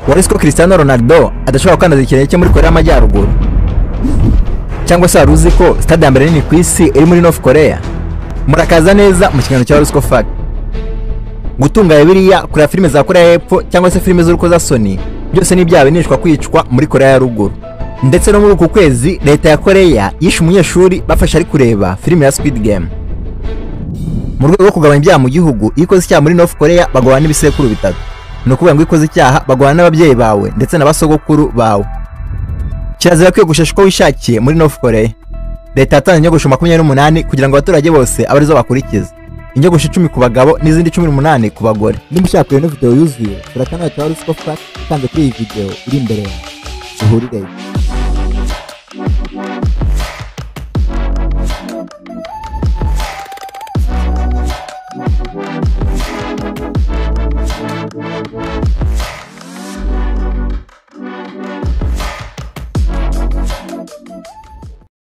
wari uzi ko Cristiano Ronaldo adashobora gukandaza ikirenge cye muri Korea y'Amajyaruguru cyangwa se wari uzi ko stade ya mbere nini ku isi iri muri North Korea murakaza neza mu kiganiro cya Rusco Fact gutunga Bibiliya kureba filime za Korea y'Epfo cyangwa se filime z'urukozasoni byose ni ibyaha binishwa kwicwa muri Korea ya ruguru ndetse no muri uku kwezi leta ya Korea yishe umunyeshuri bafashe ari kureba filime ya Squid Game mu rwego rwo kugabanya ibyaha mu gihugu iyo ukoze icyaha muri North Korea baguhana n'ibisekuru bitatu ni ukuvuga ngo iyo ukoze icyaha baguhana n'ababyeyi bawe ndetse na basogokuru bawe kirazira kwiyogoshesha uko wishakiye muri North Korea leta yatanze inyogosho makumyabiri n'umunani kugira ngo abaturage bose abe arizo bakurikiza inyogosho icumi ku bagabo n'izindi cumi n'umunani ku bagore Niba ushaka iyo video yuzuye, sura kanali ka Rusco Fact itanze kuri iyi video iri imbere yawe. Duhurireyo.